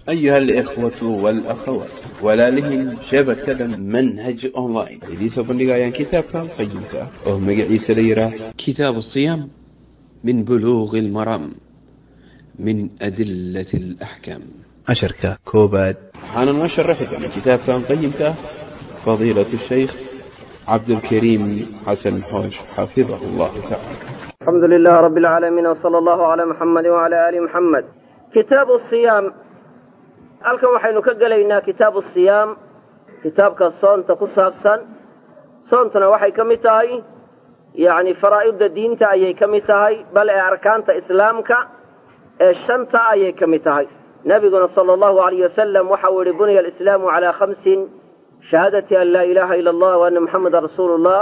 أيها الإخوة والأخوات walaalihii shabakada manhaj online idiin soo bandhigayaan kitaabkan qayimka ah oo magaciisa la yihaah kitaabu siyaam min buluuqi lmaram min adilati alaxkaam casharka koobaad waxaana noo sharaxi doona kitaabkan qayimka ah fadiilatu shaykh cabdulkariim xasan xoosh xafidahu allahu tacala alxamdu lilah rabi alcaalamiin wsala allahu calaa muxamadi wacala aali muxamed kitaabu siyaam halkan waxaynu ka gelaynaa kitaabu siyaam kitaabka soonta ku saabsan soontuna waxay ka mid tahay yacni faraa'idda diinta ayay ka mid tahay bal ee arkaanta islaamka ee shanta ayay ka mid tahay nebiguna sala allahu alayh wasalam waxa uu yihi buniya alislaamu calaa khamsin shahaadati an laa ilaaha ila allah wa anna muxameda rasuulu llah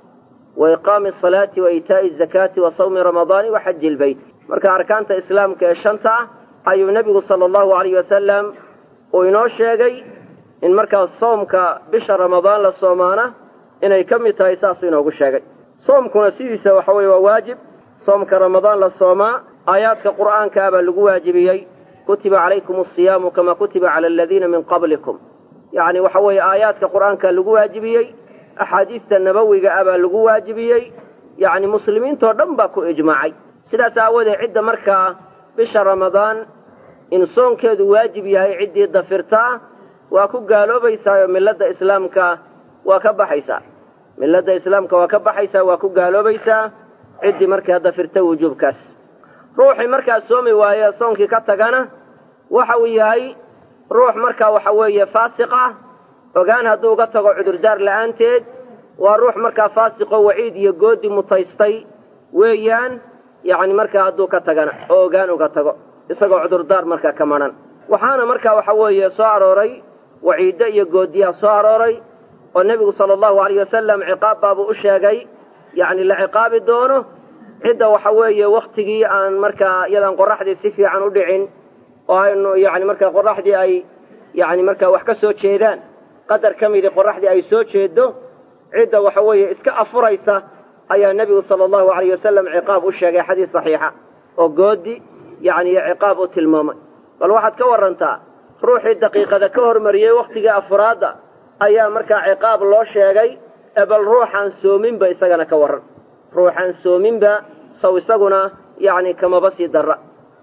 wa iqaami asalaati wa iitaa'i azakaati wa sawmi ramadaani wa xaji ilbeyt marka arkaanta islaamka ee shanta ah ayuu nebigu sala allahu alayh wasalam uu inoo sheegay in markaas soomka bisha ramadaan la soomaana inay ka mid tahay saasuu inoogu sheegay soomkuna sidiisa waxa weeye waa waajib soomka ramadaan la soomaa aayaadka qur'aanka ah baa lagu waajibiyey kutiba calaykum asiyaamu kama kutiba cala aladiina min qablikum yacni waxa weeye aayaadka qur'aanka lagu waajibiyey axaadiista nabowiga ah baa lagu waajibiyey yacni muslimiintoo dhan baa ku ijmaacay sidaas aawoodee cidda markaa bisha ramadaan in soonkeedu waajib yahay ciddii dafirtaa waa ku gaaloobaysaayo milladda islaamka waa ka baxaysaa milladda islaamka waa ka baxaysaa waa ku gaaloobaysaa ciddii markaa dafirta wujuubkaas ruuxii markaa soomi waaye soonkii ka tagana waxa uu yahay ruux markaa waxa weeye faasiq ah ogaan hadduu uga tago cudurdaar la'aanteed waa ruux markaa faasiqoo waciid iyo goodi mutaystay weeyaan yacni markaa hadduu ka tagana oo ogaan uga tago isagoo cudurdaar markaa ka madhan waxaana markaa waxa weeye soo arooray waciiddo iyo goodiyaha soo arooray oo nebigu sala allahu alayh wasalam ciqaab baabuu u sheegay yacni la ciqaabi doono cidda waxa weeye wakhtigii aan markaa iyadaan qorraxdii si fiican u dhicin oo aynu yacni markaa qorraxdii ay yacni markaa wax ka soo jeedaan qadar ka midii qorraxdii ay soo jeeddo cidda waxa weeye iska afuraysa ayaa nebigu sala allahu alayh wasalam ciqaab u sheegay xadiis saxiixa oo goodi yacni iyo ciqaab u tilmaamay bal waxaad ka warrantaa ruuxii daqiiqada ka hormariyey wakhtigii afuraadda ayaa markaa ciqaab loo sheegay ee bal ruuxaan soominba isagana ka warran ruuxaan soominba saw isaguna yacni kamaba sii darra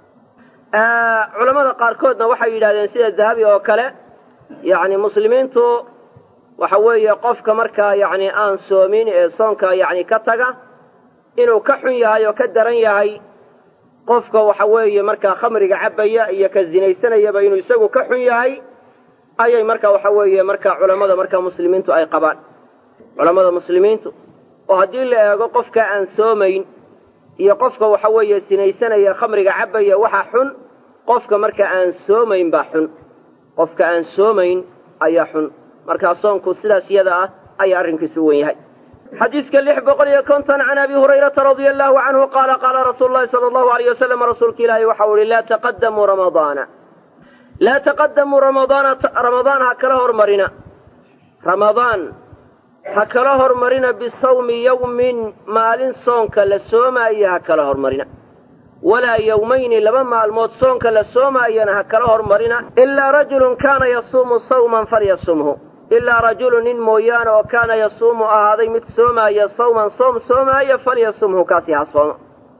culammada qaarkoodna waxay yidhahdeen sida dahabi oo kale yacni muslimiintu waxa weeye qofka markaa yacni aan soomin ee soonka yacni ka taga inuu ka xun yahay oo ka daran yahay qofka waxa weeye markaa khamriga cabbaya iyo ka zinaysanayaba inuu isagu ka xun yahay ayay markaa waxa weeye markaa culammada markaa muslimiintu ay qabaan culammada muslimiintu oo haddii la eego qofka aan soomayn iyo qofka waxa weeye sinaysanaya khamriga cabbaya waxa xun qofka marka aan soomayn baa xun qofka aan soomayn ayaa xun markaa soonku sidaas iyada ah ayaa arrinkiisu u wen yahay xadiiska lix boqol iyo konton can abi hurayrata radia allahu canhu qaala qaala rasuulu llahi sala allahu alayh wasalam rasuulka ilaahi waxau ihi laa taqadamuu ramadaana laa taqadamuu ramadaana ramadaan ha kala hormarina ramadaan ha kala hormarina bisawmi yawmin maalin soonka la soomaayo ha kala hormarina walaa yowmayni laba maalmood soonka la soomaayana ha kala hormarina ilaa rajulun kaana yasuumu sawman falyasumhu ilaa rajulun nin mooyaane oo kaana yasuumu ahaaday mid soomaaya sawman soom soomaayo falyasumhu kaasi ha sooma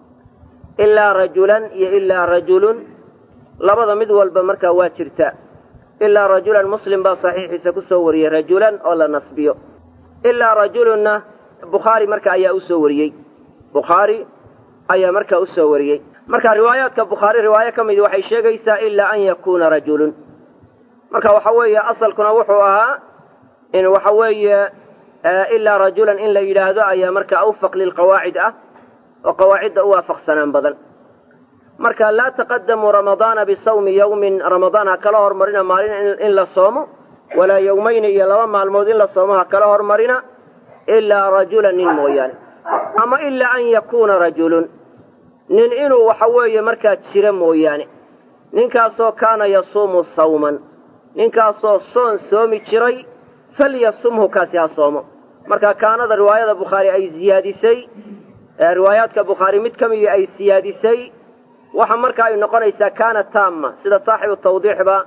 ilaa rajulan iyo ilaa rajulun labada mid walba markaa waa jirtaa ilaa rajulan muslim baa saxiixiisa ku soo wariyey rajulan oo la nasbiyo ilaa rajulunna bukhaari marka ayaa u soo wariyey bukhaari ayaa markaa u soo wariyey marka riwaayaadka bukhaari riwaayo ka midi waxay sheegaysaa ilaa an yakuuna rajulun marka waxa weeye asalkuna wuxuu ahaa in waxa weeye ilaa rajulan in la yidhaahdo ayaa marka awfaq lilqawaacid ah oo qawaacidda u waafaqsanaan badan marka laa taqadamuu ramadaana bisawmi yawmin ramadaan ha kala hormarina maalin in la soomo walaa yowmayni iyo laba maalmood in la soomo ha kala hormarina ilaa rajulan nin mooyaane ama ilaa an yakuuna rajulun nin inuu waxa weeye markaa jiro mooyaane ninkaasoo kaana yasuumu sawman ninkaasoo soon soomi jiray falyasumhu kaasi ha soomo marka kaanada riwaayada bukhaari ay siyaadisay riwaayaadka bukhaari mid ka midii ay siyaadisay waxa marka ay noqonaysaa kaana taama sida saaxibu tawdiixba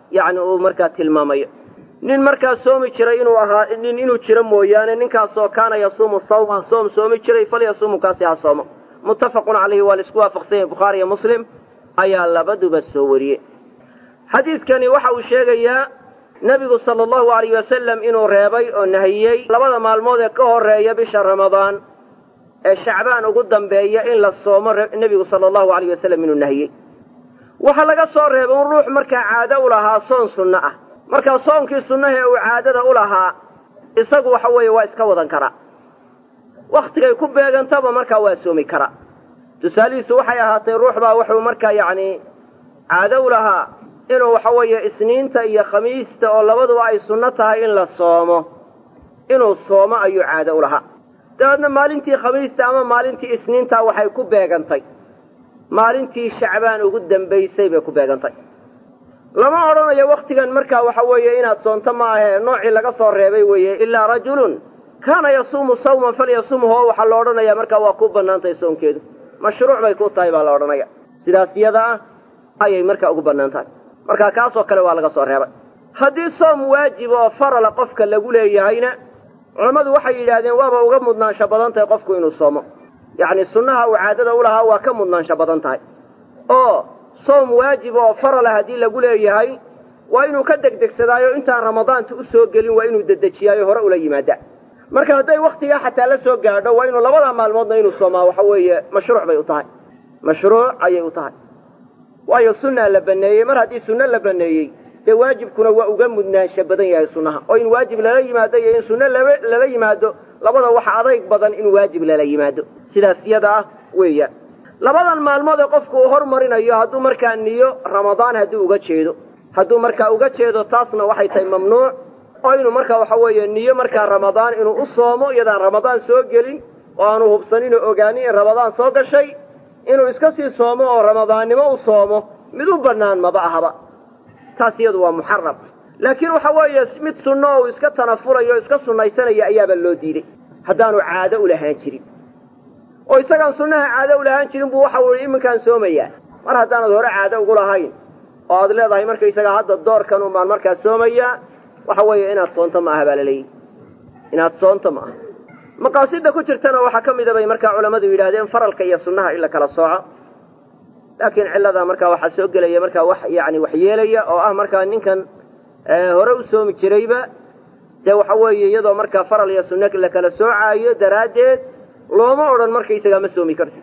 yacni uu markaa tilmaamayo nin markaa soomi jiray inuu ahaa nin inuu jiro mooyaane ninkaasoo kaana yasuumu sawma soom soomi jiray falyasuumu kaasi ha soomo muttafaqun calayhi waa la isku waafaqsan yahay bukhaari iyo muslim ayaa labaduba soo wariyey xadiidkani waxa uu sheegayaa nebigu sala allahu alayh wasalam inuu reebay oo nahiyey labada maalmood ee ka horreeya bisha ramadaan ee shacbaan ugu dambeeya in la soomo nebigu sala allahu alayh wasalam inuu nahiyey waxaa laga soo reebay un ruux markaa caado u lahaa soon sunno ah markaa soonkii sunnahee uu caadada u lahaa isagu waxa weeye waa iska wadan karaa wakhtigay ku beegantaba markaa waa soomi karaa tusaalihiisu waxay ahaatay ruux baa wuxuu markaa yacni caado u lahaa inuu waxa weeye isniinta iyo khamiista oo labaduba ay sunno tahay in la soomo inuu soomo ayuu caado u lahaa dabeedna maalintii khamiista ama maalintii isniintaa waxay ku beegantay maalintii shacbaan ugu dambaysay bay ku beegantay lama odhanayo wakhtigan markaa waxa weeye inaad soonto ma ahee noocii laga soo reebay weeye ilaa rajulun kaana yasuumu sawman falyasumhu oo waxaa la odhanayaa markaa waa ku bannaantahay soonkeedu mashruuc bay ku tahay baa la odhanaya sidaas iyada ah ayay markaa ugu bannaan tahay markaa kaasoo kale waa laga soo reebay haddii soom waajib oo farala qofka lagu leeyahayna culammadu waxay yidhaahdeen waaba uga mudnaansho badan tahay qofku inuu soomo yacni sunnaha uu caadada u lahaa waa ka mudnaansho badan tahay oo soom waajib oo farala haddii lagu leeyahay waa inuu ka degdegsadaayo intaan ramadaanta u soo gelin waa inuu dedejiyaayo hore ula yimaadaa marka hadday wakhtigaa xataa la soo gaadho waa inuu labadaa maalmoodna inuu soomaa waxa weeye mashruuc bay u tahay mashruuc ayay u tahay waayo sunnaa la baneeyey mar haddii sunno la baneeyey dee waajibkuna waa uga mudnaansho badan yahay sunnaha oo in waajib lala yimaado iyo in sunno lala yimaado labada waxa adayg badan in waajib lala yimaado sidaas iyada ah weeyaan labadan maalmood ee qofku uu hormarinayo hadduu markaa niyo ramadaan hadduu uga jeedo hadduu markaa uga jeedo taasna waxay tahay mamnuuc oo inuu markaa waxa weeye niyo markaa ramadaan inuu u soomo iyadaan ramadaan soo gelin oo aanu hubsanin oo ogaanin in ramadaan soo gashay inuu iska sii soomo oo ramadaannimo u soomo mid u bannaan maba ahaba taas iyadu waa muxaram laakiin waxa weeye mid sunno oo uu iska tanafulayo o iska sunnaysanaya ayaaba loo diiday haddaanu caado u lahaan jirin oo isagaan sunnaha caado u lahaan jirin buu waxa ui iminkaan soomayaa mar haddaanad hore caado ugu lahayn oo aad leedahay markaysaga hadda doorkan un baan markaa soomayaa waxa weeye inaad soonto ma aha baa la leeyahy inaad soonto ma aha maqaasida ku jirtana waxaa ka mida bay markaa culammadu yidhahdeen faralka iyo sunnaha in la kala sooco laakiin cilladaa markaa waxaa soo gelaya markaa wax yani wax yeelaya oo ah markaa ninkan hore u soomi jirayba dee waxa weeye iyadoo markaa faral iyo sunno la kala soocaayo daraaddeed looma odhan markaysagaa ma soomi kartid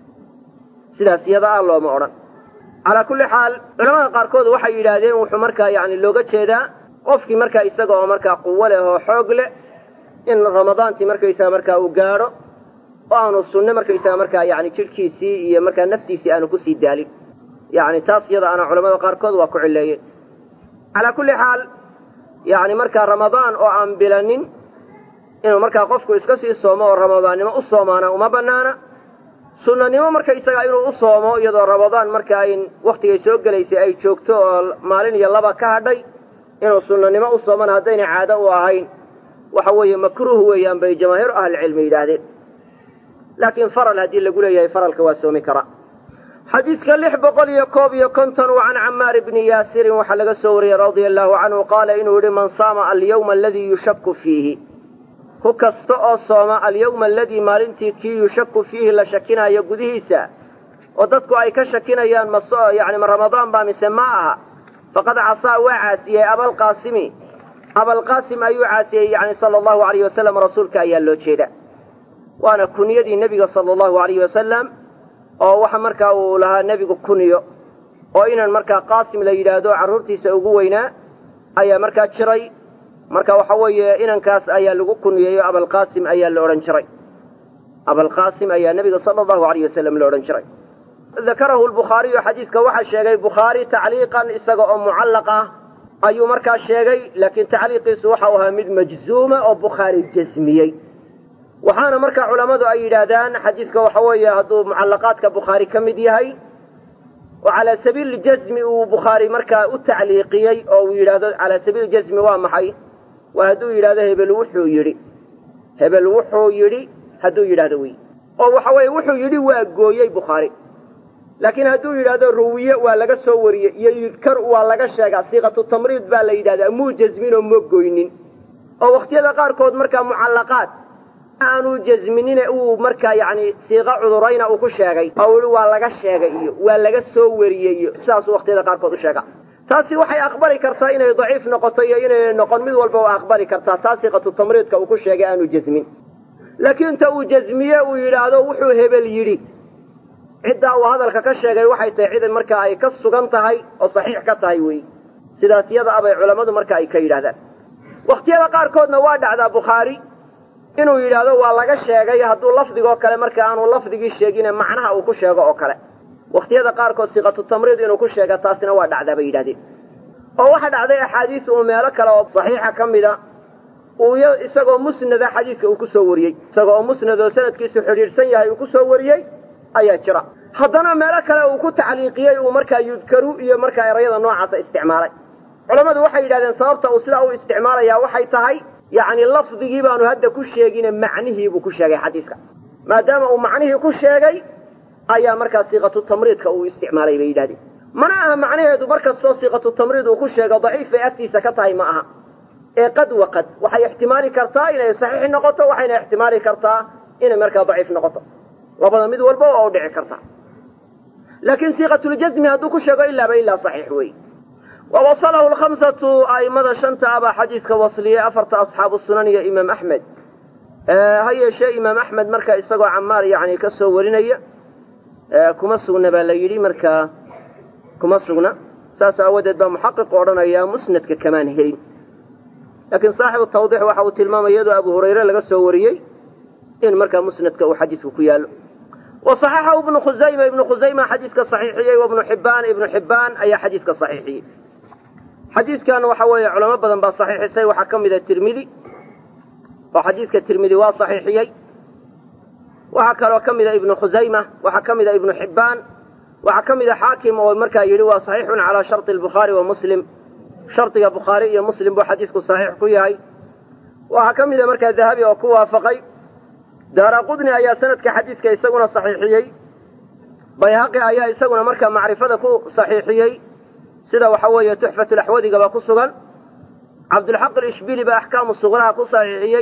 sidaas iyada ah looma odhan calaa kulli xaal culamada qaarkood waxay yidhaahdeen wuxuu markaa yani looga jeedaa qofkii markaa isaga oo markaa quwo leh oo xoog leh in ramadaantii markaysaga markaa uu gaadho oo aanu sunne markaysaga markaa yani jidhkiisii iyo markaa naftiisii aanu kusii daalin yani taas iyada ana culamada qaarkood waa ku cileeyeen calaa kulli xaal yani markaa ramadaan oo aan bilanin inuu markaa qofku iska sii soomo oo ramadaannimo u soomaana uma banaana sunnanimo markaysaga inuu u soomo iyadoo ramadaan marka ay wakhtigay soo gelaysay ay joogto oo maalin iyo laba ka hadhay inuu sunnanimo u soomana haddayna caado u ahayn waxa weeye makruuh weeyaan bay jamaahiiru ahlicilmi yidhaahdeen laakiin faral haddii lagu leeyahay faralka waa soomi karaa xadiidka lix boqol iyo koob iyo konton wa can camaar bni yaasirin waxaa laga soo wariyey radia allahu canhu qaala inuu yihi man saama alyawma aladii yushaku fiihi ku kasta oo sooma alyawma aladii maalintii kii yushaku fiihi la shakinaayo gudihiisa oo dadku ay ka shakinayaan mas yani ma ramadaan baa mise ma aha faqad casaa waa caasiyey abalqaasimi abalqaasim ayuu caasiyey yani sala allahu alayh wasalam rasuulka ayaa loo jeeda waana kuniyadii nebiga sala allahu alayhi wasalam oo waxa markaa uu lahaa nebigu kuniyo oo inan markaa qaasim la yidhaahdo carruurtiisa ugu weynaa ayaa markaa jiray marka waxa weeye inankaas ayaa lagu kuniyeeyo abalqaasim ayaa la odhan jiray abalqaasim ayaa nebiga sala allahu alayh wasalam la odhan jiray dakarahu lbukhaariyu xadiidka waxaa sheegay bukhaari tacliiqan isaga oo mucallaq ah ayuu markaa sheegay laakiin tacliiqiisu waxau ahaa mid majzuuma oo bukhaari jasmiyey waxaana markaa culammadu ay yidhaahdaan xadiidka waxa weeye hadduu mucallaqaadka bukhaari ka mid yahay oo calaa sabiili jasmi uu bukhaari markaa u tacliiqiyey oo uu yidhaahdo calaa sabiili jasmi waa maxay waa hadduu yidhahdo hebel wuxuu yidhi hebel wuxuu yidhi hadduu yidhahdo wey oo waxa weeye wuxuu yidhi waa gooyey bukhaari laakiin hadduu yidhahdo ruwiye waa laga soo wariyey iyo yudkar waa laga sheegaa siiqatu tamriid baa la yidhahdaa muu jasmin oo ma goynin oo wakhtiyada qaarkood markaa mucallaqaad aanu jasminine uu markaa yacni siiqo cudurayna uu ku sheegay oo i waa laga sheegay iyo waa laga soo wariyey iyo sidaasuu wakhtiyada qaarkood u sheegaa taasi waxay aqbali kartaa inay daciif noqoto iyo inay noqon mid walba waa aqbali kartaa taa siiqatu tamriidka uu ku sheegay aanu jasmin laakiin ta uu jasmiye uu yidhaahdo wuxuu hebel yidhi ciddaa uu hadalka ka sheegay waxay tahay cid markaa ay ka sugan tahay oo saxiix ka tahay weeye sidaas yada abay culammadu marka ay ka yidhahdaan wakhtiyada qaarkoodna waa dhacdaa bukhaari inuu yidhaahdo waa laga sheegay hadduu lafdigoo kale marka aanu lafdigii sheegine macnaha uu ku sheego oo kale wakhtiyada qaarkood siiqatu tamriid inuu ku sheega taasina waa dhacdaa bay yidhahdeen oo waxa dhacday axaadiis uu meelo kale oo saxiixa ka mida uu isagoo musnada xadiiska uu ku soo wariyey isagoo oo musnad oo sanadkiisu xidhiidhsan yahay uu ku soo wariyey ayaa jira haddana meelo kale uu ku tacliiqiyey uu markaa yudkaru iyo markaa erayada noocaasa isticmaalay culammadu waxay yidhahdeen sababta uu sidaa u isticmaalayaa waxay tahay yacni lafdigii baanu hadda ku sheegine macnihii buu ku sheegay xadiiska maadaama uu macnihii ku sheegay ayaa markaa siiqatu tamriidka uu isticmaalay bay yidhahdeen mana aha macnaheedu mar kastoo siiqatu tamriid uu ku sheego daciif bay agtiisa ka tahay ma aha ee qad waqad waxay ixtimaali kartaa inay saxiix noqoto waxayna ixtimaali kartaa inay markaa daciif noqoto labada mid walba waa u dhici kartaa laakiin siiqatuljasmi hadduu ku sheego ilaaba ilaa saxiix wey wa wasalahu lkhamsatu a'immada shanta abaa xadiidka wasliyey afarta asxaabu sunan iyo imaam axmed ha yeeshee imaam axmed marka isagoo camaar yani ka soo warinaya kuma sugna baa la yidhi markaa kuma sugna saas aawadeed baa muxaqiqu odhanaya musnadka kamaan helin laakiin saaxibu tawdiix waxa uu tilmaamaya iyadoo abu hurayre laga soo wariyey in markaa musnadka uu xadiisku ku yaallo wa saxaxahu ibnu khusayma ibnu khusayma xadiiska saxiixiyey wa ibnu xibbaan ibnu xibbaan ayaa xadiiska saxiixiyey xadiiskan waxa weeye culamo badan baa saxiixisay waxaa ka mida tirmidi oo xadiiska tirmidi waa saxiixiyey waxaa kaloo ka mida ibnu khusayma waxaa ka mida ibnu xibbaan waxaa ka mida xaakim oo markaa yidhi waa saxiixun calaa sharti albukhaari wa muslim shardiga bukhaari iyo muslim buu xadiisku saxiix ku yahay waxaa ka mida markaa dahabi oo ku waafaqay daara qudni ayaa sanadka xadiiska isaguna saxiixiyey bayhaqi ayaa isaguna markaa macrifada ku saxiixiyey sida waxa weeye tuxfatulaxwadigaba ku sugan cabdulxaq alishbili baa axkaamu suqraha ku saxiixiyey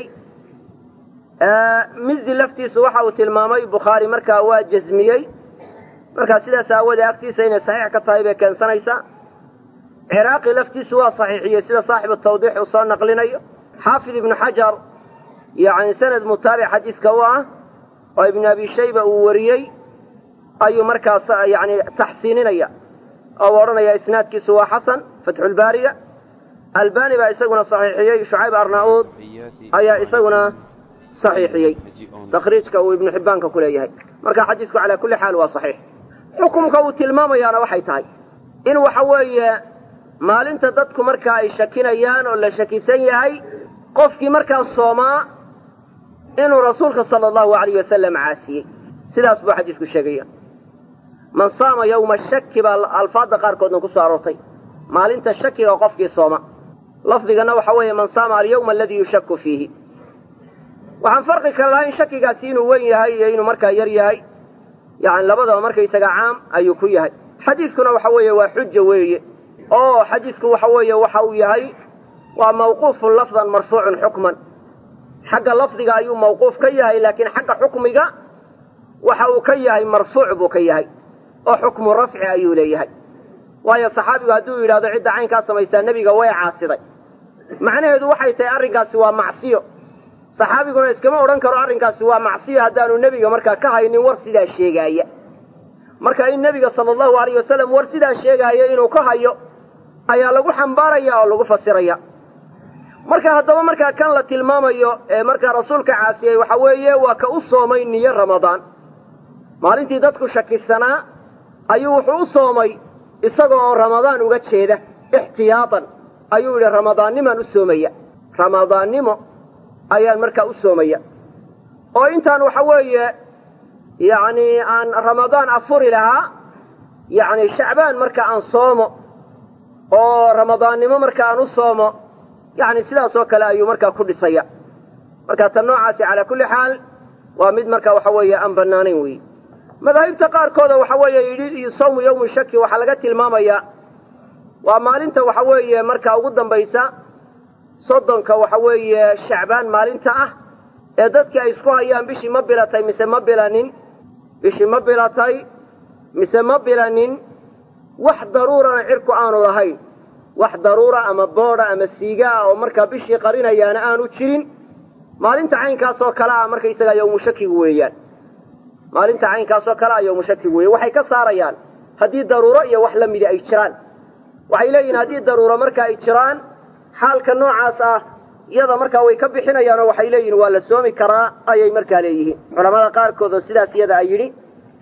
mizi laftiisu waxa uu tilmaamay bukhaari markaa waa jasmiyey markaa sidaas aawoodee agtiisa inay saxiix ka tahay bay keensanaysaa ciraaqi laftiisu waa saxiixiyey sida saaxibu tawdiix uu soo naqlinayo xaafid ibnu xajar yacni sanad mutaabic xadiiska u ah oo ibnu abi shayba uu wariyey ayuu markaas yani taxsiininaya oo u odhanaya isnaadkiisu waa xasan fatxulbaariga albani baa isaguna saxiixiyey shucayb arnauud ayaa isaguna saxiixiyey takhriijka uu ibnu xibbaanka ku leeyahay marka xadiisku calaa kulli xaal waa saxiix xukumka uu tilmaamayaana waxay tahay in waxa weeye maalinta dadku markaa ay shakinayaan oo la shakisan yahay qofkii markaa soomaa inuu rasuulka sala allahu alayh wasalam caasiyey sidaas buu xadiisku sheegaya man saama yowma shaki baa alfaadda qaarkoodna ku soo aroortay maalinta shakiga qofkii sooma lafdigana waxa weeye man saama alyawma aladii yushaku fiihi waxaan farqi kala lahaa in shakigaasi inuu weyn yahay iyo inuu markaa yar yahay yani labadaba markaysaga caam ayuu ku yahay xadiiskuna waxa weeye waa xuja weeye oo xadiisku waxa weeye waxa uu yahay waa mawquufun lafdan marfuucun xukman xagga lafdiga ayuu mawquuf ka yahay laakiin xagga xukmiga waxa uu ka yahay marfuuc buu ka yahay oo xukmu rafci ayuu leeyahay waayo saxaabigu hadduu yidhahdo cidda caynkaa samaysaa nebiga way caasiday macnaheedu waxay tahay arrinkaasi waa macsiyo saxaabiguna iskama odhan karo arrinkaasi waa macsiyo haddaanu nebiga markaa ka haynin war sidaa sheegaaya marka in nebiga sala allahu alayh wasalam war sidaa sheegaaya inuu ka hayo ayaa lagu xambaaraya oo lagu fasiraya marka haddaba markaa kan la tilmaamayo ee markaa rasuulka caasiyey waxa weeye waa ka u soomay niyo ramadaan maalintii dadku shakisanaa ayuu wuxuu u soomay isaga oo ramadaan uga jeeda ixtiyaatan ayuu yidhi ramadaannimaan u soomaya ramadaannimo ayaan markaa u soomaya oo intaan waxa weeye yacni aan ramadaan afuri lahaa yacni shacbaan marka aan soomo oo ramadaannimo marka aan u soomo yacni sidaas oo kale ayuu markaa ku dhisaya marka tan noocaasi calaa kulli xaal waa mid marka waxa weeye aan bannaanayn weeye madaahibta qaarkooda waxa weeye yidhi sawmu yawmu shaki waxaa laga tilmaamayaa waa maalinta waxa weeye markaa ugu dambaysa soddonka waxa weeye shacbaan maalinta ah ee dadkii ay isku hayaan bishii ma bilatay mise ma bilanin bishii ma bilatay mise ma bilanin wax daruurana cirku aanu lahayn wax daruura ama boodha ama siiga ah oo markaa bishii qarinayaana aanu jirin maalinta caynkaasoo kale ah markaysagaa yawmu shakigu weeyaan maalinta caynkaasoo kale ah yawmu shakigu weeyan waxay ka saarayaan haddii daruuro iyo wax la midi ay jiraan waxay leeyihin haddii daruuro marka ay jiraan xaalka noocaas ah iyada markaa way ka bixinayaan oo waxay leeyihin waa la soomi karaa ayay markaa leeyihiin culamada qaarkood oo sidaas iyada ay yidhi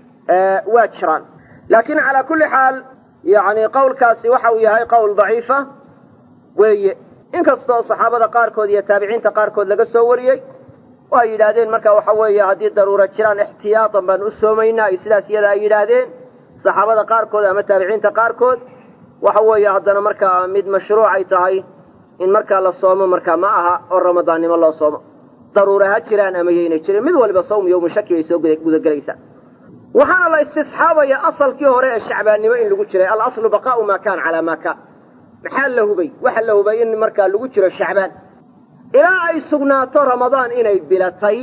waa jiraan laakiin calaa kulli xaal yacni qowlkaasi waxa uu yahay qowl daciifa weeye inkastoo saxaabada qaarkood iyo taabiciinta qaarkood laga soo wariyey oo ay yidhaahdeen marka waxa weeye haddii daruuro jiraan ixtiyaatan baan u soomaynaa iyo sidaas iyada ay yidhaahdeen saxaabada qaarkood ama taabiciinta qaarkood waxa weeye haddana markaa mid mashruuc ay tahay in markaa la soomo markaa ma aha oo ramadaannimo loo soomo daruura ha jiraan ama yaynay jirin mid waliba sawm yowmu shaki bay soo gudagelaysaa waxaana la istisxaabaya asalkii hore ee shacbaannimo in lagu jiray alaslu baqaa'u maa kaan calaa maa kaan maxaa la hubay waxa la hubay in markaa lagu jiro shacbaan ilaa ay sugnaato ramadaan inay bilatay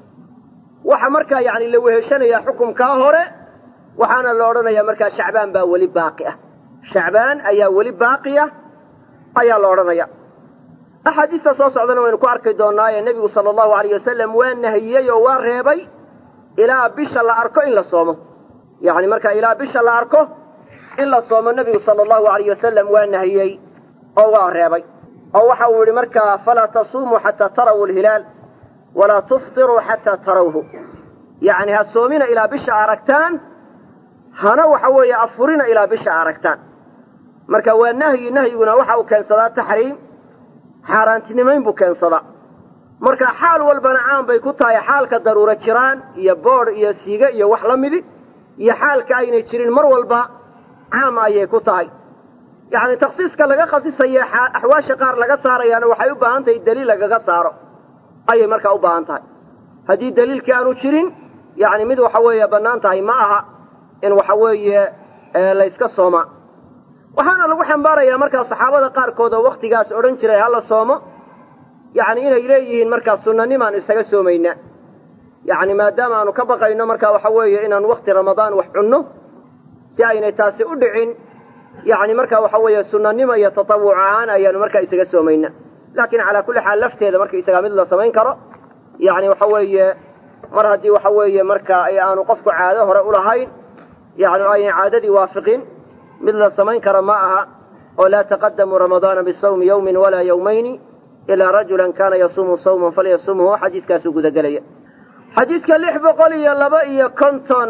waxa markaa yacni la weheshanayaa xukumkaa hore waxaana la odhanayaa markaa shacbaan baa weli baaqi ah shacbaan ayaa weli baaqiya ayaa la odhanaya axaadiista soo socdana waynu ku arki doonnaa ee nebigu sala allahu alayh wasalam waa nahiyey oo waa reebay ilaa bisha la arko in la soomo yacni markaa ilaa bisha la arko in la soomo nebigu sala allahu alayh wasalam waa nahiyey oo waa reebay oo waxa uu yidhi markaa falaa tasuumuu xataa taraw alhilaal walaa tuftiruu xataa tarawhu yacni ha soomina ilaa bisha aragtaan hana waxa weeye afurina ilaa bisha aragtaan marka waa nahyi nahyiguna waxa uu keensadaa taxriim xaaraantinimayn buu keensadaa marka xaal walbana caan bay ku tahay xaalka daruuro jiraan iyo boodh iyo siiga iyo wax la midi iyo xaalka aynay jirin mar walba caam ayay ku tahay yacni takhsiiska laga khasisaye axwaasha qaar laga saarayaana waxay u baahan tahay daliil lagaga saaro ayay markaa u baahan tahay haddii daliilkii aanu jirin yacni mid waxa weeye bannaan tahay ma aha in waxa weeye layska soomaa waxaana lagu xambaarayaa markaa saxaabada qaarkood oo wakhtigaas odhan jiray hala soomo yacni inay leeyihiin markaa sunanimaanu isaga soomaynaa yacni maadaama aanu ka baqayno markaa waxa weeye inaanu wakhti ramadaan wax cunno si aynay taasi u dhicin yacni markaa waxa weeye sunanimo iyo tatawuc ahaan ayaanu markaa isaga soomaynaa laakiin calaa kulli xaal lafteeda marka isagaa mid la samayn karo yacni waxa weeye mar haddii waxa weeye markaa ay aanu qofku caado hore u lahayn yacni aynay caadadii waafiqin mid la samayn kara ma aha oo laa taqadamuu ramadaana bisawmi yawmin walaa yawmayni ilaa rajulan kaana yasuumu sawman falyasumhu xadiiskaasuu gudagelaya xadiidka lix boqol iyo laba iyo konton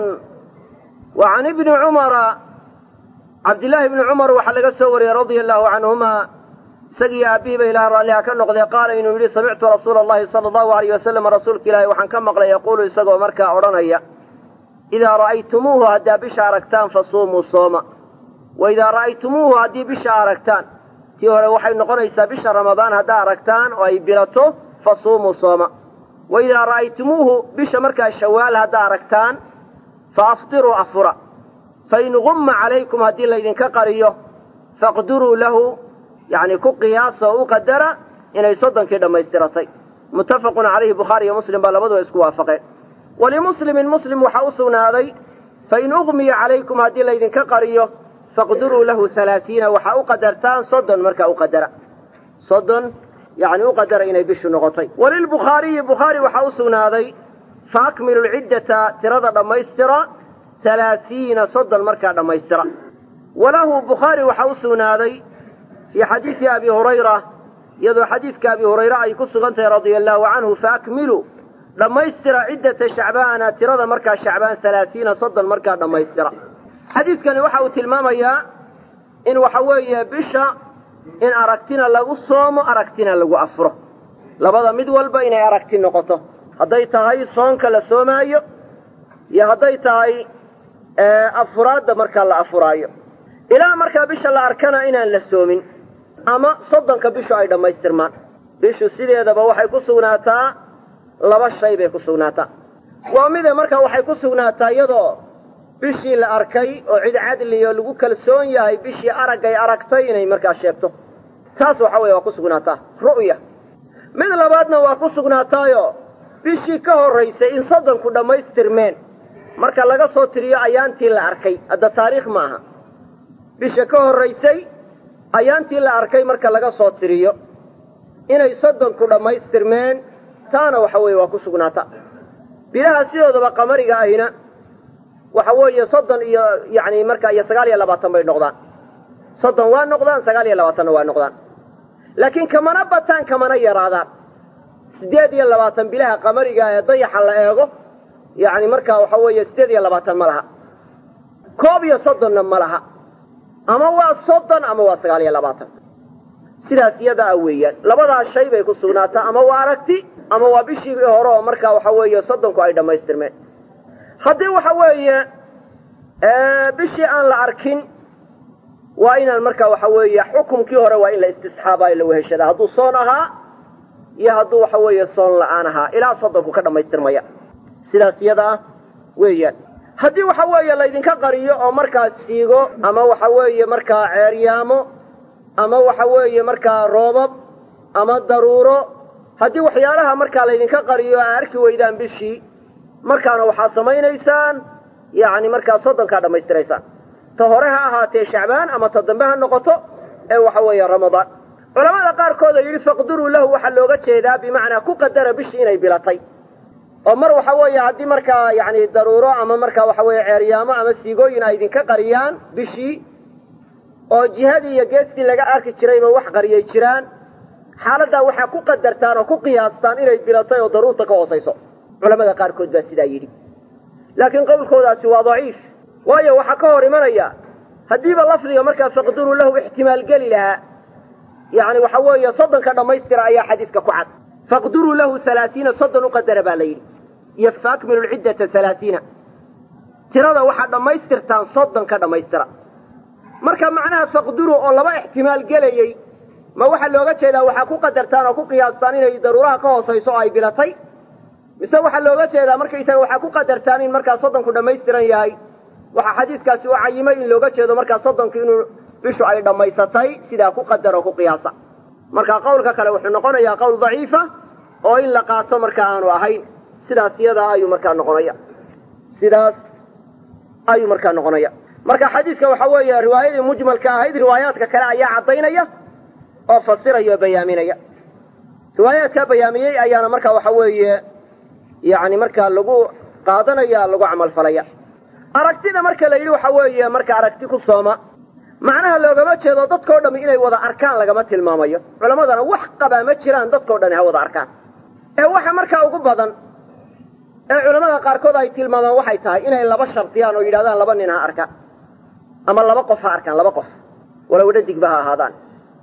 wa can ibni cumara cabdillaahi ibni cumar waxaa laga soo wariyey radia allahu canhuma isagiiyo aabbihiiba ilaah raalliha ka noqdee qaala inuu yidhi samictu rasuula allahi sala allahu alayh wasalam rasuulka ilaahi waxaan ka maqlay yaquulu isagoo markaa odhanaya idaa ra'aytumuuhu haddaa bisha aragtaan fasuumuu sooma wa idaa ra'aytumuuhu haddii bisha aragtaan tii hore waxay noqonaysaa bisha ramadaan haddaa aragtaan oo ay bilato fasuumuu sooma wa idaa ra'aytumuuhu bisha markaa shawaal haddaa aragtaan fa aftiruu afura fain gumma calaykum haddii laydinka qariyo faqduruu lahu yacni ku qiyaasa oo u qadara inay soddonkii dhammaystiratay muttafaqun calayhi bukhaari iyo muslim baa labaduba isku waafaqeen walimuslimin muslim waxaa u sugnaaday fain ugmiya calaykum haddii laydinka qariyo faqduruu lahu halaasiina waxaa u qadartaan soddon markaa u qadara soddon yacni u qadara inay bishu noqotay walilbukhaariyi bukhaari waxaa u sugnaaday fa akmilu lciddata tirada dhammaystira halaasiina soddon markaa dhammaystira walahu bukhaari waxaa u sugnaaday fii xadiidi abi hurayra iyadoo xadiidka abi hurayre ay ku sugan tahay radia allaahu canhu faakmiluu dhammaystira ciddata shacbaana tirada markaa shacbaan halaasiina soddon markaa dhammaystira xadiidkani waxa uu tilmaamayaa in waxa weeye bisha in aragtina lagu soomo aragtina lagu afuro labada mid walba inay aragti noqoto hadday tahay soonka la soomaayo iyo hadday tahay afuraadda markaa la afuraayo ilaa markaa bisha la arkana inaan la soomin ama soddonka bishu ay dhammaystirmaan bishu sideedaba waxay ku sugnaataa laba shay bay ku sugnaataa waa mide markaa waxay ku sugnaataa iyadoo bishii la arkay oo cid cadliyo lagu kalsoon yahay bishii araggay aragtay inay markaa sheegto taas waxa weeye waa ku sugnaataa ru'ya mid labaadna waa ku sugnaataayo bishii ka horraysay in soddonku dhammaystirmeen marka laga soo tiriyo ayaantii la arkay hadda taariikh ma aha bisha ka horraysay ayaantii la arkay marka laga soo tiriyo inay soddonku dhammaystirmeen taana waxa weeye waa ku sugnaata bilaha sidoodaba qamariga ahina waxa weeye soddon iyo yacni marka iyo sagaal iyo labaatan bay noqdaan soddon waa noqdaan sagaal iyo labaatanna waa noqdaan laakiin kamana bataan kamana yaraadaan siddeed iyo labaatan bilaha qamariga ee dayaxa la eego yacni markaa waxa weeye siddeed iyo labaatan ma laha koob iyo soddonna ma laha ama waa soddon ama waa sagaal iyo labaatan sidaas iyada a weeyaan labadaas shay bay ku sugnaataa ama waa aragti ama waa bishii hore oo markaa waxa weeye soddonku ay dhammaystirmeen haddii waxa weeye bishii aan la arkin waa inaan markaa waxa weeye xukumkii hore waa in la istisxaabaayo la weheshadaa hadduu soon ahaa iyo hadduu waxa weeye soon la'aan ahaa ilaa soddonku ka dhammaystirmaya sidaas iyada ah weeyaan haddii waxa weeye laydinka qariyo oo markaa siigo ama waxa weeye markaa ceeryaamo ama waxa weeye markaa roobab ama daruuro haddii waxyaalaha markaa laydinka qariyo aa arki weydaan bishii markaana waxaad samaynaysaan yacni markaa soddonkaa dhammaystiraysaan ta hore ha ahaatee shacbaan ama ta dambe ha noqoto ee waxa weeye ramadaan culamada qaarkood oo yidhi faqduruu lahu waxaa looga jeedaa bimacnaa ku qadara bishii inay bilatay oo mar waxa weeye haddii markaa yacni daruuro ama markaa waxa weeye ceeryaamo ama siigooyin ay idinka qariyaan bishii oo jihadii iyo geestii laga arki jirayba wax qariyay jiraan xaaladdaa waxaa ku qadartaan oo ku qiyaastaan inay bilatay oo daruurta ka hoosayso culamada qaarkood baa sidaa yidhi laakiin qowlkoodaasi waa daciif waayo waxaa ka hor imanaya haddiiba lafdiga markaa faqduruu lahu ixtimaal geli lahaa yacni waxa weeye soddonka dhammaystira ayaa xadiidka ku cad faqduruu lahu halaatiina soddon u qadara baa la yidhi iyo faakmilu lciddata halaatiina tirada waxaad dhammaystirtaan soddon ka dhammaystira marka macnaha faqduruu oo laba ixtimaal gelayey ma waxaa looga jeedaa waxaa ku qadartaan oo ku qiyaastaan inay daruuraha ka hoosayso oo ay bilatay mise waxaa looga jeedaa markaysaga waxaa ku qadartaan in markaa soddonku dhammaystiran yahay waxaa xadiidkaasi u cayimay in looga jeedo markaa soddonku inuu bishu ay dhammaysatay sidaa ku qadar oo ku qiyaasa marka qawlka kale wuxuu noqonayaa qowl daciifa oo in la qaato marka aanu ahayn sidaas iyadaa ayuu markaa noqonaya sidaas ayuu markaa noqonaya marka xadiidka waxa weeye riwaayadii mujmalka ahayd riwaayaadka kale ayaa caddaynaya oo fasiraya oo bayaaminaya riwaayaadkaa bayaamiyey ayaana marka waxa weeye yacni markaa lagu qaadanaya lagu camalfalaya aragtida marka la yidhi waxa weeye marka aragti ku sooma macnaha loogama jeedo dadkao dhammi inay wada arkaan lagama tilmaamayo culammadana wax qabaa ma jiraan dadkao dhani ha wada arkaan ee waxa markaa ugu badan ee culammada qaarkood ay tilmaamaan waxay tahay inay laba shardiyaan oo yidhahdaan laba nin ha arkaan ama laba qof ha arkaan laba qof walow dhadigba ha ahaadaan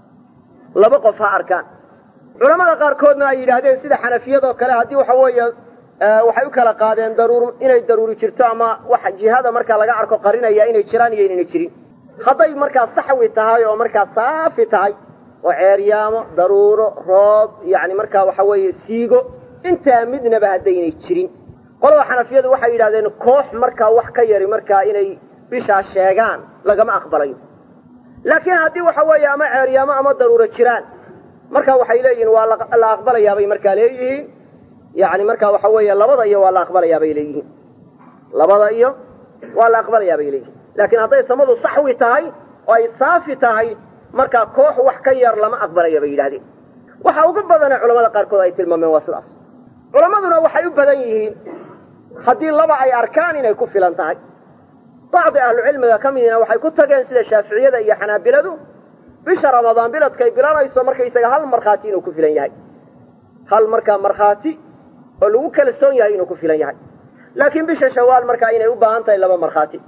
laba qof ha arkaan culammada qaarkoodna ay yidhaahdeen sida xanafiyadoo kale haddii waxa weeye waxay u kala qaadeen daruur inay daruuri jirto ama wax jihada markaa laga arko qarinaya inay jiraan iyo inayna jirin hadday markaa saxwi tahay oo markaa saafi tahay oo ceeryaamo daruuro roob yacni markaa waxa weeye siigo intaa midnaba haddaynay jirin qolada xanafiyadu waxay yidhahdeen koox markaa wax ka yari markaa inay bishaa sheegaan lagama aqbalayo laakiin haddii waxa weeye ama ceeryaamo ama daruuro jiraan marka waxay leeyihiin waa la aqbalayaabay markaa leeyihiin yacni markaa waxa weeye labada iyo waa la aqbalayaa bay leeyihiin labada iyo waa la aqbalayaa bay leeyihiin laakiin hadday samadu saxwi tahay oo ay saafi tahay markaa koox wax ka yar lama aqbalaya bay yidhahdeen waxa ugu badane culamada qaarkood ay tilmaameen waa sidaas culammaduna waxay u badan yihiin haddii laba ay arkaan inay ku filan tahay bacdi ahlucilmiga ka midina waxay ku tageen sida shaaficiyada iyo xanaabiladu bisha ramadaan biladkay bilanayso markaysaga hal markhaati inuu ku filan yahay hal markaa markhaati oo lagu kalsoon yahay inuu ku filan yahay laakiin bisha shawaal markaa inay u baahan tahay laba markhaati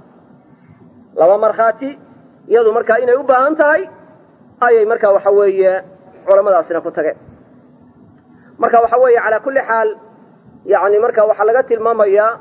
laba markhaati iyadu markaa inay u baahan tahay ayay markaa waxa weeye culamadaasina ku tageen marka waxa weeye calaa kulli xaal yani marka waxaa laga tilmaamayaa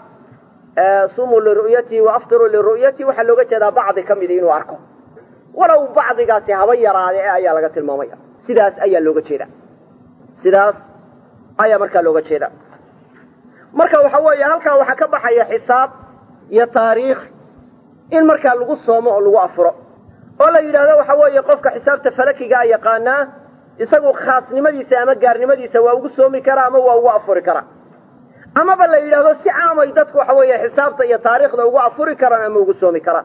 sumuu liru'yatihi wa aftiruu liru'yatihi waxaa looga jeedaa bacdi ka midi inuu arko walow bacdigaasi haba yaraade e ayaa laga tilmaamaya sidaas ayaa looga jeeda sidaas ayaa markaa looga jeeda marka waxa weeye halkaa waxaa ka baxaya xisaab iyo taariikh in markaa lagu soomo oo lagu afuro oo la yidhaahdo waxa weeye qofka xisaabta falakigaa yaqaanaa isagu khaasnimadiisa ama gaarnimadiisa waa ugu soomi karaa ama waa ugu afuri karaa amaba la yidhaahdo si caamay dadku waxa weeye xisaabta iyo taariikhda ugu afuri karaan ama ugu soomi karaan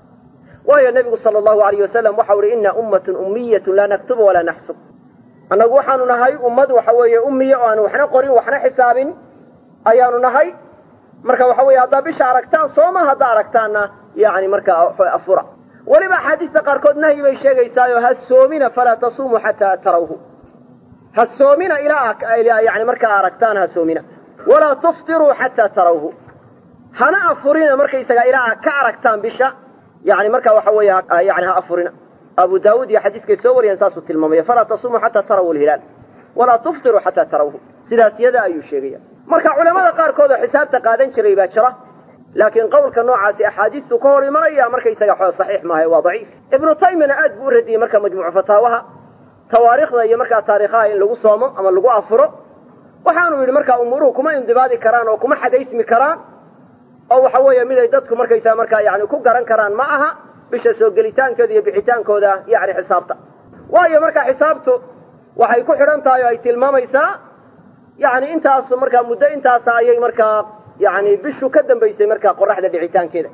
waayo nebigu sala allahu alayh wasalam waxau uhi inna ummatun ummiyatun laa naktubu walaa naxsub annagu waxaanu nahay ummad waxa weeye ummiya oo aan waxna qorin waxna xisaabin ayaanu nahay marka waxa weeye haddaa bisha aragtaan sooma haddaa aragtaanna yani markaa afura weliba axaadiista qaarkood nahyi bay sheegaysaayo ha soomina falaa tasuumuu xataa tarawhu ha soomina ilaa yani markaa aragtaan ha soomina walaa tuftiruu xataa tarawhu hana afurina markaysaga ilaa ka aragtaan bisha yani marka waxa weeye yani ha afurina abu daawuud iyo xadiiskay soo wariyeen saasuu tilmaamaya falaa tasumuu xataa tarawu lhilaal walaa tuftiruu xataa tarawhu sidaas yada ayuu sheegaya marka culamada qaarkood oo xisaabta qaadan jiray baa jira laakiin qowlka noocaasi axaadiistu ka hor imanaya markaysaga xoo saxiix maaha waa daciif ibnu taymiyana aad buu u radiyey marka majmuucu fataawaha tawaariikhda iyo markaa taariikhaha in lagu soomo ama lagu afuro waxaanu yidhi markaa umuuruhu kuma indibaadi karaan oo kuma xadaysmi karaan oo waxa weeye miday dadku markaysaa markaa yani ku garan karaan ma aha bisha soo gelitaankooda iyo bixitaankooda yani xisaabta waayo markaa xisaabtu waxay ku xidhan tahay oo ay tilmaamaysaa yani intaas markaa muddo intaasa ayay markaa yani bishu ka dambaysay markaa qoraxda dhicitaankeeda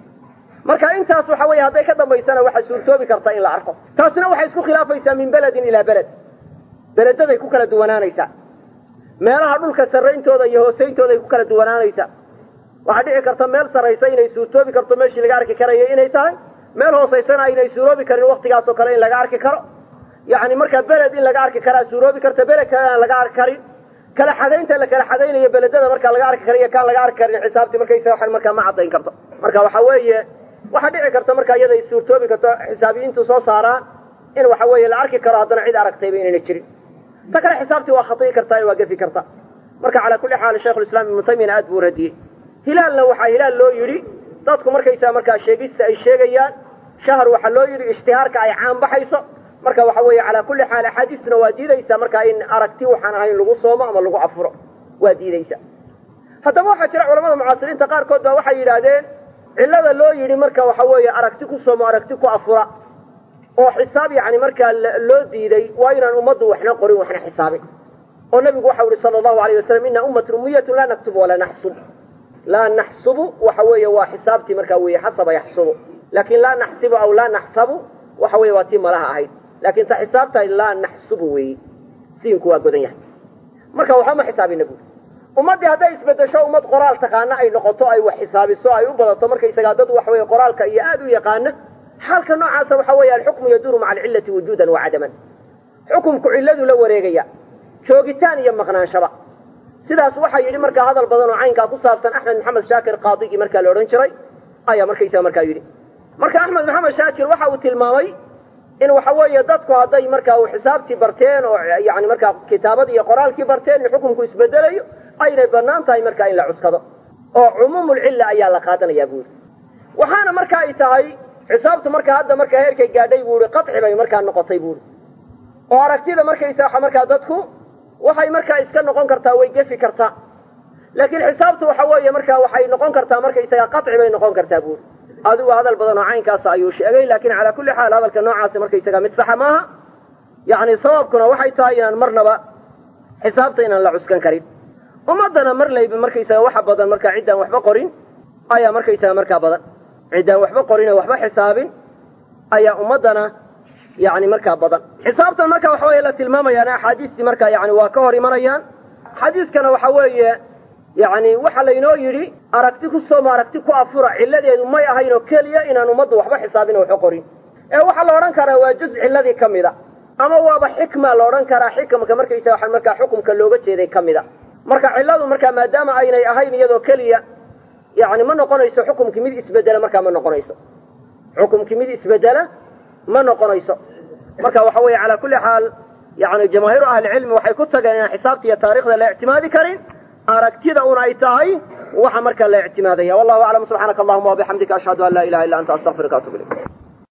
marka intaas waxa weeye hadday ka dambaysana waxaa suurtoobi karta in la arko taasina waxay isku khilaafaysaa min beledin ilaa beled beledaday ku kala duwanaanaysaa meelaha dhulka sarrayntooda iyo hoosayntooday ku kala duwanaanaysaa waxaa dhici karta meel sarraysa inay suurtoobi karto meeshii laga arki karaya inay tahay meel hoosaysana aynay suuroobi karin waktigaas oo kale in laga arki karo yani markaa beled in laga arki karaa suuroobi karta beled kale aan laga arki karin kala xadaynta la kala xadaynayo beledada markaa laga arki karayo kaan laga arki karin xisaabtii markaysa waxan markaa ma caddayn karto marka waxa weeye waxaa dhici karta markaa iyada ay suurtoobi karto xisaabiyiintu soo saaraan in waxa weeye la arki karo haddana cid aragtayba inayna jirin ta kale xisaabtii waa khati'i kartaa waa gefi karta marka calaa kulli xaal shaykhulislaam ibnu taymiyana aad buu radiyey hilaalna waxaa hilaal loo yidhi dadku markaysaa markaa sheegista ay sheegayaan shahar waxaa loo yidhi ishtihaarka ay caan baxayso marka waxa weeye calaa kulli xaal axaadiistuna waa diidaysaa markaa in aragti waxaan ahayn lagu soomo ama lagu afuro waa diidaysa haddaba waxaa jira culamada mucaasiriinta qaarkood baa waxay yidhaahdeen cillada loo yidhi marka waxa weeye aragti ku soomo aragti ku afura oo xisaab yani markaa loo diiday waa inaan ummaddu waxna qorin waxna xisaabin oo nabigu waxau ihi sala allahu alayh wasalam ina ummatun ummiyatun laa naktubu walaa naxsub laa naxsubu waxa weeye waa xisaabtii markaa weeye xasaba yaxsubu laakin laa naxsibu aw laa naxsabu waxa weeye waa tii malaha ahayd laakin ta xisaabtahay laa naxsubu weeye siinku waa godan yahay marka waxba ma xisaabina buuri ummaddii hadday isbedesho ummad qoraal taqaana ay noqoto ay wax xisaabiso ay u badato markaysagaa dad waxa weeye qoraalka iyo aad u yaqaana xaalka noocaasa waxa weeye alxukmu yaduuru maca alcillati wujuudan wa cadaman xukumku cilladu la wareegaya joogitaan iyo maqnaanshaba sidaas waxaa yidhi markaa hadal badan oo caynkaa ku saabsan axmed maxamed shaakir qaadigii markaa la odhan jiray ayaa markaysaa markaa yidhi marka axmed maxamed shaakir waxa uu tilmaamay in waxa weeye dadku hadday markaa u xisaabtii barteen oo yani markaa kitaabadii iyo qoraalkii barteen in xukumku isbedelayo aynay bannaan tahay markaa in la cuskado oo cumuumulcilla ayaa la qaadanayaa buuri waxaana marka ay tahay xisaabtu markaa hadda markaa heerkay gaadhay buuri qaci bay markaa noqotay buuri oo aragtida markaysa markaa dadku waxay markaa iska noqon kartaa way gefi kartaa laakiin xisaabtu waxa weeye markaa waxay noqon kartaa markaysaga qaci bay noqon kartaa buuri adigu hadal badan oo caynkaas ayuu sheegay laakiin calaa kulli xaal hadalka noocaasi markaysaga mid saxa maaha yani sababkuna waxay tahay inaan marnaba xisaabta inaan la cuskan karin ummaddana mar layba markaysaga waxa badan markaa ciddaan waxba qorin ayaa markaysaga markaa badan ciddaan waxba qorin oo waxba xisaabin ayaa ummaddana yani markaa badan xisaabtan marka waxa weeye la tilmaamayaan axaadiistii markaa yani waa ka hor imanayaan xadiiskana waxa weeye yani waxa laynoo yidhi aragti ku soomo aragti ku afura cilladeedu may ahayn oo keliya inaan ummaddu waxba xisaabin oo waxba qorin ee waxaa la odhan karaa waa juz cilladii ka mida ama waaba xikma la odhan karaa xikamka markaysa waxa markaa xukumka looga jeeday ka mida marka cilladu markaa maadaama aynay ahayn iyadoo keliya yani ma noqonayso xukumkii mid isbedela markaa ma noqonayso xukumkii mid isbedela ma noqonayso marka waxa weeye calaa kulli xaal yani jamaahiiru ahlicilmi waxay ku tageen inaan xisaabta iyo taarikhda la ictimaadi karin aragtida un ay tahay waxa markaa la ictimaadaya wallahu aclam subxaanaka allahuma wabixamdika ashhadu an laa ilaha illa anta astaqfiruka atub ilayk